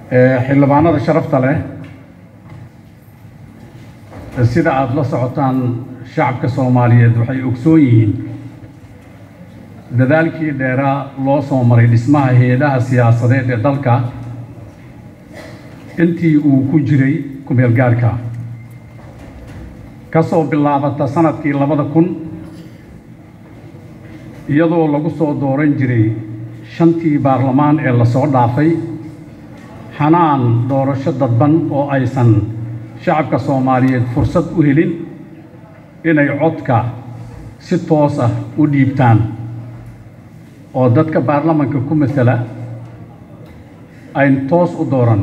xildhibaanada sharafta leh sida aada la socotaan shacabka soomaaliyeed waxay ogsoon yihiin dadaalkii dheeraa loo soo maray dhismaha hay-adaha siyaasadeed ee dalka intii uu ku jiray kumeel gaarka ka soo bilaabata sanadkii labada kun iyadoo lagu soo dooran jiray shantii baarlamaan ee lasoo dhaafay xanaan doorasho dadban oo aysan shacabka soomaaliyeed fursad u helin inay codka si toos ah u dhiibtaan oo dadka baarlamanka ku matala ayn toos u dooran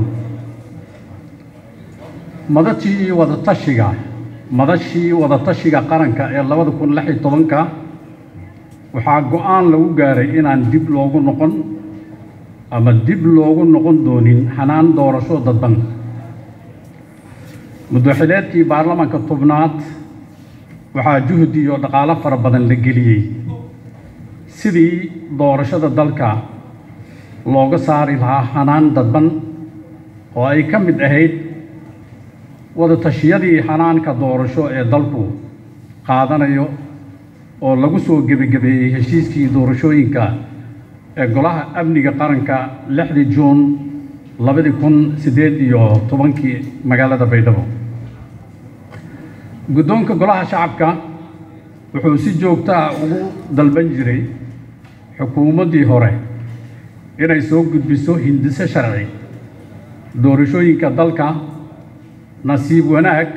madashii wadatashiga madashii wadatashiga qaranka ee labada kun lix iyo tobanka waxaa go-aan lagu gaaray inaan dib loogu noqon ama dib loogu noqon doonin xanaan doorasho dadban muddaxileedkii baarlamanka tobnaad waxaa juhdi iyo dhaqaalo fara badan la geliyey sidii doorashada dalka looga saari lahaa xanaan dadban oo ay ka mid ahayd wadatashiyadii xanaanka doorasho ee dalku qaadanayo oo lagu soo gebagabeeyey heshiiskii doorashooyinka ee golaha amniga qaranka lixdii juun labadii kun siddeed iyo tobankii magaalada baydhabo guddoonka golaha shacabka wuxuu si joogto ah ugu dalban jiray xukuumaddii hore inay soo gudbiso hindiso sharci doorashooyinka dalka nasiib wanaag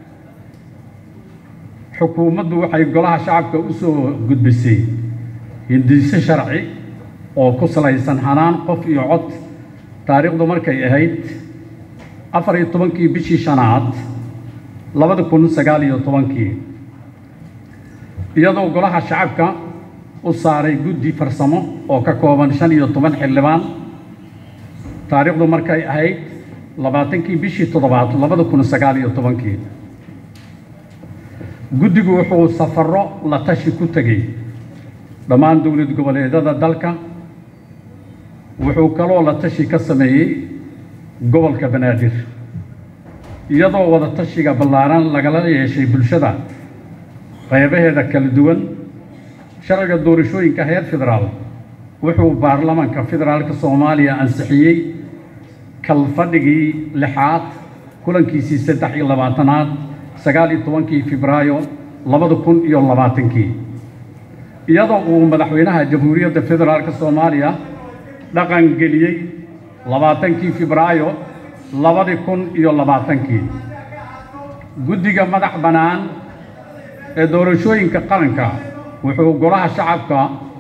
xukuumaddu waxay golaha shacabka u soo gudbisay hindiso sharci oo ku salaysan xanaan qof iyo cod taariikhdu markay ahayd afar iyo tobankii bishii shanaad labada kun sagaal iyo tobankii iyadoo golaha shacabka u saaray guddi farsamo oo ka kooban shan iyo toban xildhibaan taariikhdu markay ahayd labaatankii bishii toddobaad labada kun sagaal iyo tobankii guddigu wuxuu safarro la tashi ku tegey dhammaan dowlad goboleedyada dalka wuxuu kaloo la tashi ka sameeyey gobolka banaadir iyadoo wada tashiga ballaaran lagala yeeshay bulshada qaybaheeda kala duwan sharciga doorashooyinka heer federaal wuxuu baarlamanka federaalka soomaaliya ansixiyey kalfadhigii lixaad kulankiisii saddex iyo labaatanaad sagaal iyo tobankii febraayo labada kun iyo labaatankii iyadoo uu madaxweynaha jamhuuriyadda federaalka soomaaliya dhaqan geliyey labaatankii febraayo labadii kun iyo labaatankii guddiga madax bannaan ee doorashooyinka qaranka wuxuu golaha shacabka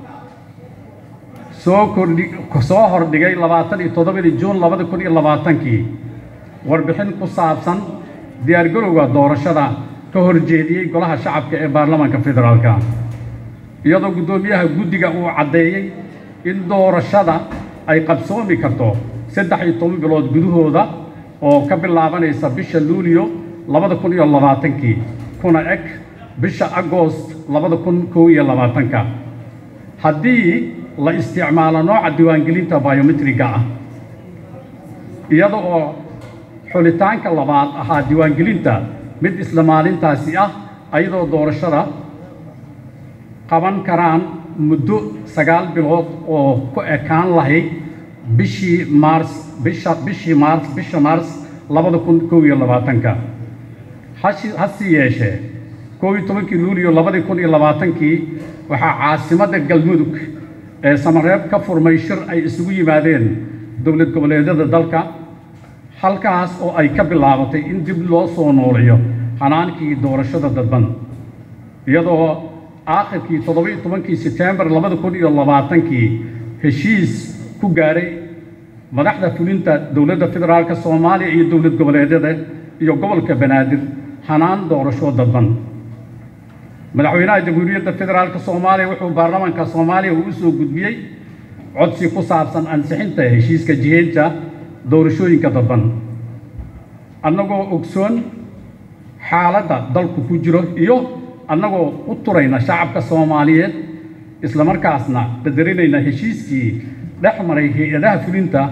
soo kordhi soo hordhigay labaatan iyo toddobadii juun labada kun iyo labaatankii warbixin ku saabsan diyaargarowga doorashada ka horjeediyey golaha shacabka ee baarlamanka federaalka iyadoo guddoomiyaha guddiga uu caddeeyey in doorashada ay qabsoomi karto saddex iyo toban bilood gudahooda oo ka bilaabanaysa bisha luulyo labada kun iyo labaatankii kuna eg bisha agoost labada kun kow iyo labaatanka haddii la isticmaalo nooca diiwaangelinta biometriga ah iyada oo xulitaanka labaad ahaa diiwaangelinta mid isla maalintaasi ah ayadoo doorashada qaban karaan muddo sagaal bilood oo ku ekaan lahayd bishii maars bisha bishii maars bisha maars labada kun kow iyo labaatanka hashi hase yeeshee kow iyo tobankii luuliyo labadii kun iyo labaatankii waxaa caasimadda galmudug ee samareeb ka furmay shir ay isugu yimaadeen dowlad goboleedyada dalka halkaas oo ay ka bilaabatay in dib loo soo noolayo xanaankii doorashada dadban iyadoo aakhirkii toddoba-iyo tobankii setembar labada kun iyo labaatankii heshiis ku gaaray madaxda fulinta dowladda federaalka soomaaliya iyo dowlad goboleedyada iyo gobolka banaadir xanaan doorasho dadban madaxweynaha jamhuuriyadda federaalka soomaaliya wuxuu baarlamanka soomaaliya uu u soo gudbiyey codsi ku saabsan ansixinta heshiiska jiheynta doorashooyinka dadban annagoo ogsoon xaaladda dalku ku jiro iyo annagoo u turayna shacabka soomaaliyeed islamarkaasna qadarinayna heshiiskii dhex maray hay-adaha fulinta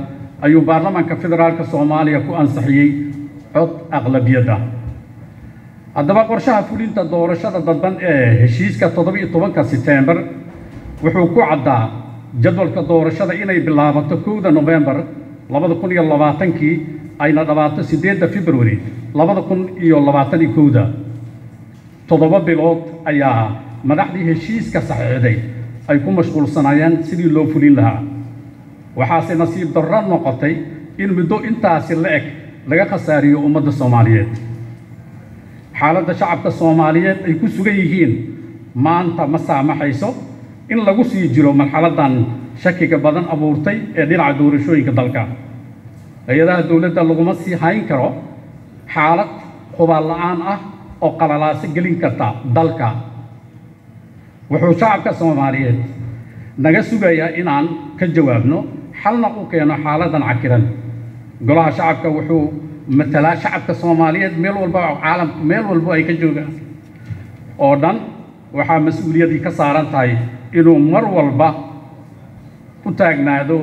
ayuu baarlamaanka federaalka soomaaliya ku ansixiyey cod aqlabiyad ah haddaba qorshaha fulinta doorashada dadban ee heshiiska toddobiyo tobanka seteembar wuxuu ku caddaa jadwalka doorashada inay bilaabato kowda nofembar labada kun iyo labaatankii ayna dhamaato siddeedda februari labada kun iyo labaatan iyo kowda toddoba bilood ayaa madaxdii heshiiska saxiixday ay ku mashquulsanaayeen sidii loo fulin lahaa waxaase nasiib darro noqotay in muddo intaasi la eg laga khasaariyo ummadda soomaaliyeed xaaladda shacabka soomaaliyeed ay ku sugan yihiin maanta ma saamaxayso in lagu sii jiro marxaladdan shakiga badan abuurtay ee dhinaca doorashooyinka dalka hay-adaha dowladda laguma sii hayn karo xaalad hubaal la'aan ah oo qalalaaso gelin karta dalka wuxuu shacabka soomaaliyeed naga sugayaa inaan ka jawaabno xalna u keeno xaaladdan cakiran golaha shacabka wuxuu matalaa shacabka soomaaliyeed meel walba oo caalamka meel walbo ay ka joogaan oo dhan waxaa mas-uuliyadii ka saaran tahay inuu mar walba u taagnaado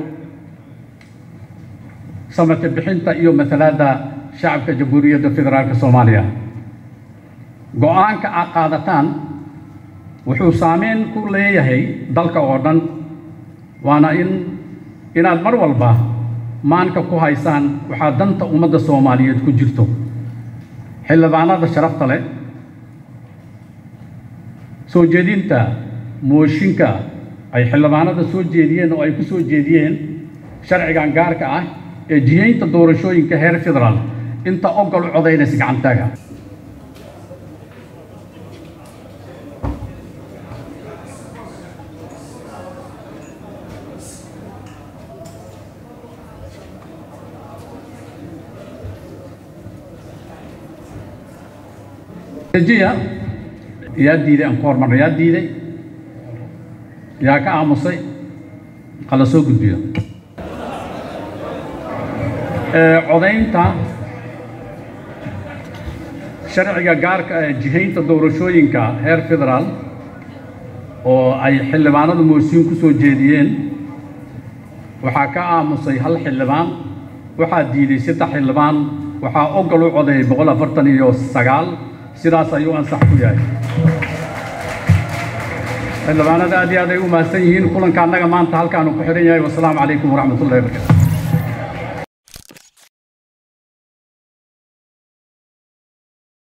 samate bixinta iyo matalaadda shacabka jamhuuriyadda federaalka soomaaliya go-aanka aad qaadataan wuxuu saameyn ku leeyahay dalka oo dhan waana in inaad mar walba maanka ku haysaan waxaa danta ummadda soomaaliyeed ku jirto xildhibaanada sharafta leh soo jeedinta mooshinka ay xildhibaanada soo jeediyeen oo ay ku soo jeediyeen sharcigan gaarka ah ee jihaynta doorashooyinka heer federaal inta ogol u codaynaysa gacantaaga jiya yaa diiday aan ku hormarna yaa diiday yaa ka aamusay hala soo gudbiyo codaynta sharciga gaarka ee jihaynta doorashooyinka heer federaal oo ay xildhibaanadu moosiin ku soo jeediyeen waxaa ka aamusay hal xildhibaan waxaa diiday saddex xildhibaan waxaa ogol u codeeyay boqol afartan iyo sagaal sidaas ayuu ansax ku yahay xildhibaanada aad iyo aad ay u mahadsan yihiin kulanka annaga maanta halkaanu ku xidhan yahay wasalaamu calaykum waraxmat ullahi wabarakatu